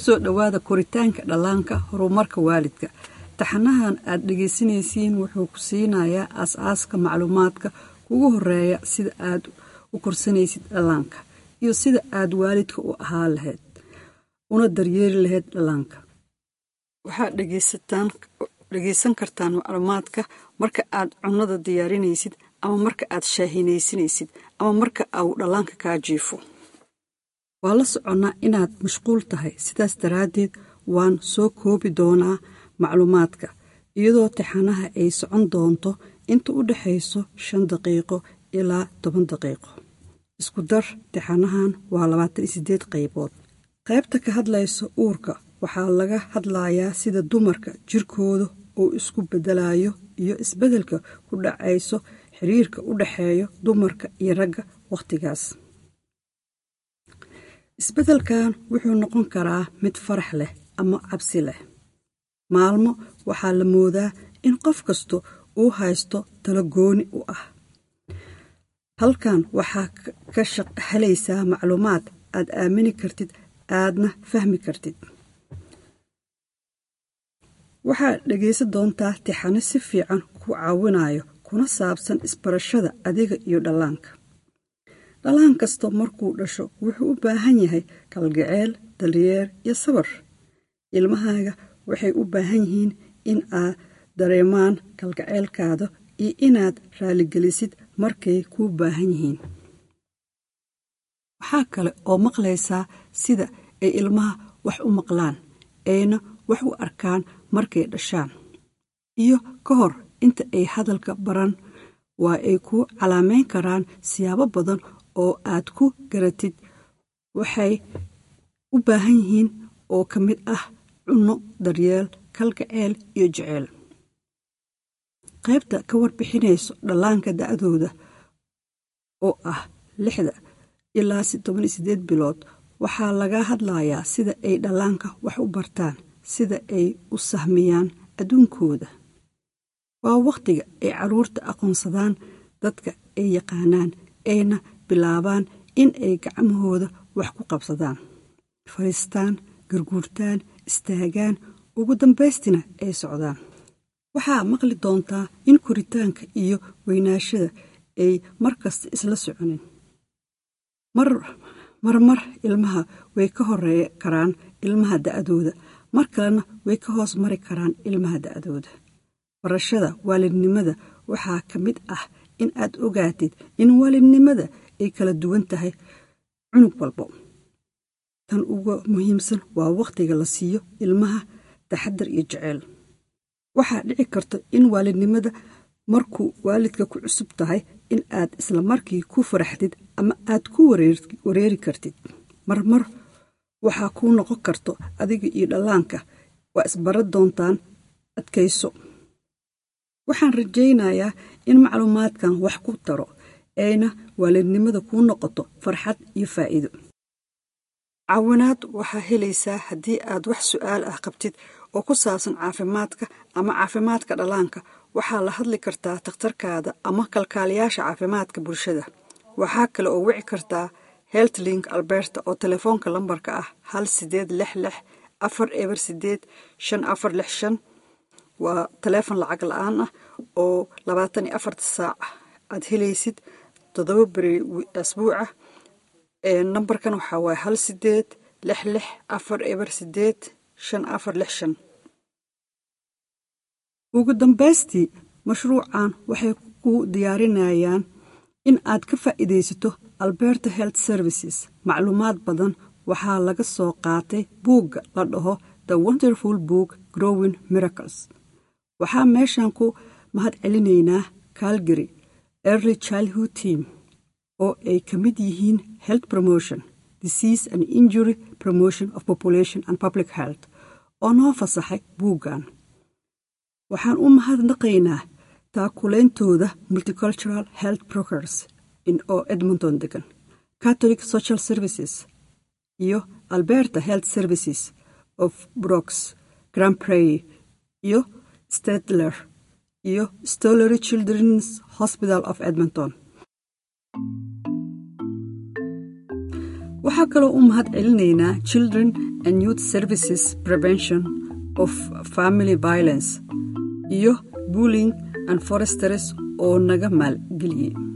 kusoo dhowaada koritaanka dhallaanka horumarka waalidka taxanahan aad dhegaysanaysiin wuxuu ku siinayaa aas-aaska macluumaadka kugu horeeya sida aad u korsanaysid dhallaanka iyo sida aad waalidka u ahaa lahayd una daryeeri lahayd dhallaanka waxaad dhegaysan kartaan macluumaadka marka aad cunnada diyaarinaysid ama marka aad shaahinaysanaysid ama marka uu dhallaanka kaa jiifo waa la soconnaa inaad mashquul tahay sidaas daraaddeed waan soo koobi doonaa macluumaadka iyadoo taxanaha ay socon doonto inta u dhexayso shan daqiiqo ilaa toban daqiiqo isku dar taxanahan waa labaatan iyo siddeed qaybood qaybta ka hadlaysa uurka waxaa laga hadlayaa sida dumarka jirkooda uu isku beddelayo iyo isbeddelka ku dhacayso xiriirka u dhexeeya dumarka iyo ragga wakhtigaas isbeddelkan wuxuu noqon karaa mid farax leh ama cabsi leh maalmo waxaa la moodaa in qof kasta uu haysto talo gooni u ah halkan waxaa ka helaysaa macluumaad aad aamini kartid aadna fahmi kartid waxaad dhegaysan doontaa tixano si fiican ku caawinayo kuna saabsan isbarashada adiga iyo dhallaanka dhallaan kasta markuu dhasho wuxuu u baahan yahay kalgaceel dalyeer iyo sabar ilmahaaga waxay u baahan yihiin in aad dareemaan kalgaceylkaada iyo inaad raaligelisid markay kuu baahan yihiin waxaa kale oo maqlaysaa sida ay ilmaha wax u maqlaan ayna wax u arkaan markay dhashaan iyo ka hor inta ay hadalka baran waa ay ku calaameyn karaan siyaabo badan oo aad ku garatid waxay u baahan yihiin oo ka mid ah cunno daryeel kalgaceel iyo jeceyl qaybta ka warbixinayso dhallaanka da'dooda oo ah lixda ilaa toban iyo siddeed bilood waxaa laga hadlayaa sida ay dhallaanka wax u bartaan sida ay u sahmiyaan adduunkooda waa wakhtiga ay carruurta aqoonsadaan dadka ay yaqaanaan ayna bilaabaan in ay gacmahooda wax ku qabsadaan fadhiistaan garguurtaan istaagaan ugu dambaystina ay socdaan waxaa maqli doontaa in koritaanka iyo weynaashada ay mar kasta isla soconin marmar ilmaha way ka horeey karaan ilmaha da'dooda mar kalena way ka hoos mari karaan ilmaha da'dooda barashada waalidnimada waxaa ka mid ah in aad ogaatid in waalidnimada ay kala duwan tahay cunug walbo tan uga muhiimsan waa wakhtiga la siiyo ilmaha taxadar iyo jeceyl waxaa dhici karta in waalidnimada markuu waalidka ku cusub tahay in aad isla markii ku faraxdid ama aad ku wareeri kartid marmar waxaa kuu noqon karto adiga iyo dhallaanka waa isbaran doontaan adkayso waxaan rajaynayaa in macluumaadkan wax ku taro ayna waalidnimada kuu noqoto farxad iyo faa'iido caawinaad waxaa helaysaa haddii aad wax su'aal ah qabtid oo ku saabsan caafimaadka ama caafimaadka dhallaanka waxaa la hadli kartaa takhtarkaada ama kalkaaliyaasha caafimaadka bulshada waxaa kale oo wici kartaa healthlink alberta oo telefoonka lambarka ah hal sideed lix lix afar eber sideed shan afar lix shan waa taleefon lacag la-aan ah oo labaatan iyo afarta saac aad helaysid toddoba beri asbuuca nambarkan waxaa waaye hal sideed lix lix afar eber sideed shan afar lix shan ugu dambaystii mashruucan waxay ku diyaarinayaan in aad ka faa'iidaysato alberta health services macluumaad badan waxaa laga soo qaatay buugga la dhaho the wonderful book growing miracles waxaa meeshan ku mahad celinaynaa calgary early childhood team oo ay ka mid yihiin health promotion disease and injury promotion of population and public health oo noo fasaxay buuggan waxaan u mahadnaqaynaa taakulaintooda multicultural health brokers oo edmonton degan catholic social services iyo alberta health services of brooks grand prey iyo stedler iyo stollery children's hospital of edmonton waxaa kaloo u mahad celinaynaa children and youth services prevention of family violence iyo bulling and foresters oo naga maalgeliyey